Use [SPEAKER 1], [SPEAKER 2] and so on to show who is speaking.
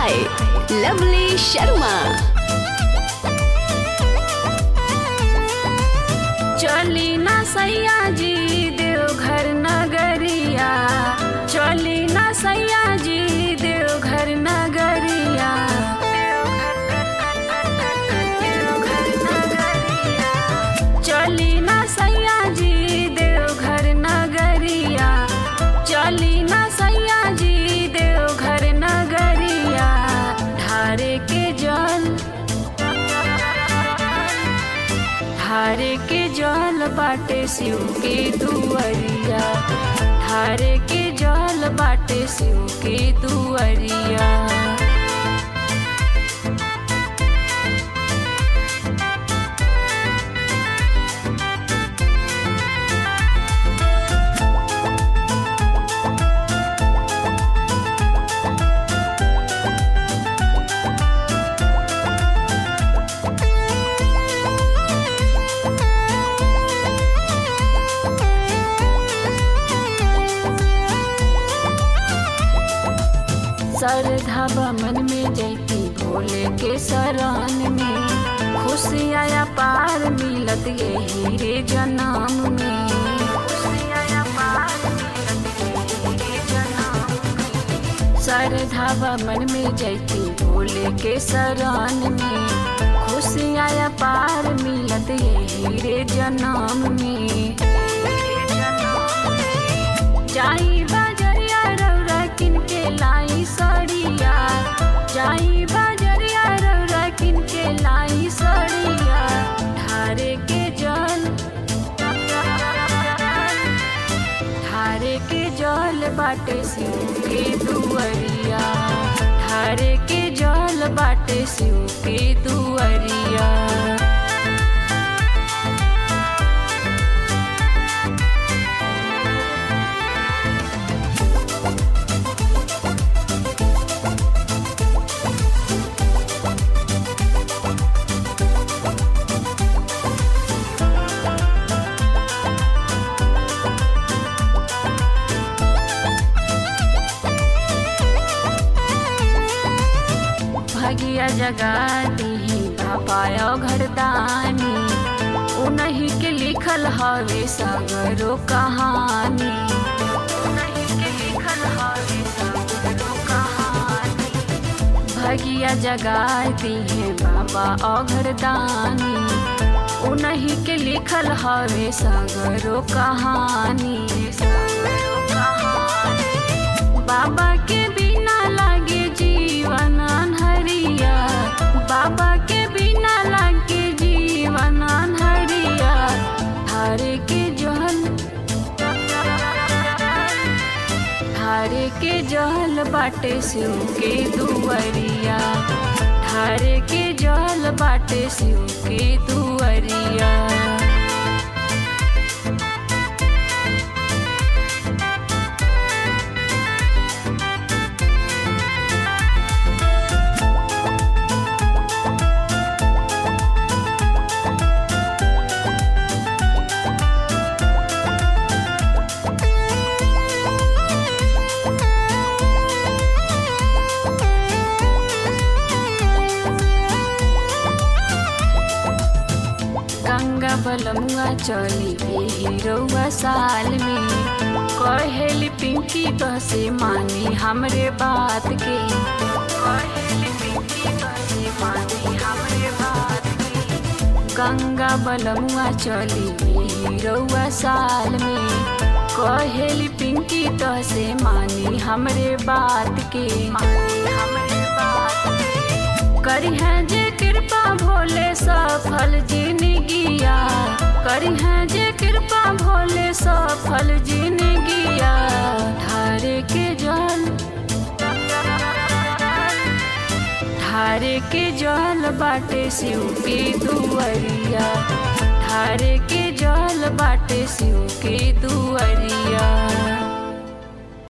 [SPEAKER 1] by Lovely Sharma.
[SPEAKER 2] चली ना सैया जी देवघर नगरिया चली ना सैया जी देवघर नगरिया चली ना सैया जी देवघर नगरिया चली ना सैया जी देवघर नगरिया ढारे के जल धारे के जल बाटे शिव के दुअरिया धारे के जल बाटे शिव के दुअरिया श्रद्धा मन में जैती भोले के शरण में खुशियाया पार मिलत यही रे जन्म में खुशियाया पार मिलत यही रे जन्म में। श्रद्धा मन में जैती भोले के शरण में खुशियाया पार मिलत यही रे जन्म में जाई बजरिया रौरा किनके लाई सड़िया जाई बजरिया रौरा किनके लाई सड़िया धारे के जल धारे के जल बाटे शिव के दुअरिया धारे के जल बाटे शिव के दुअरिया भगिया जगा दी पापायो घरदानी उन्हीं के लिखल हवे सगरो कहानी उन्हीं के लिखल हवे सगरो कहानी भगिया जगा दी है बाबा औघरदानी उन्हीं के लिखल हवे सगरो कहानी सगरो कहानी बाबा के बिना लागे जीवन अनहरिया बाबा के बिना लागे जीवन अनहरिया धारे के जल धारे के जल बाटे शिव के दुअरिया धारे के जल बाटे शिव के दुअरिया गंगा बलमुआ चली एही रउआ साल में कहेली पिंकी बसे मानी हमरे बात के कहेली पिंकी बसे मानी हमरे बात के गंगा बलमुआ चली एही रउआ साल में कहेली पिंकी तसे मानी हमरे बात के मानी हमरे बात के करी है जे कृपा भोले सफल जिनगिया करी है जे कृपा भोले सफल जिनगिया धारे के जल धारे के जल बाटे शिव के दुअरिया धारे के जल बाटे शिव के दुअरिया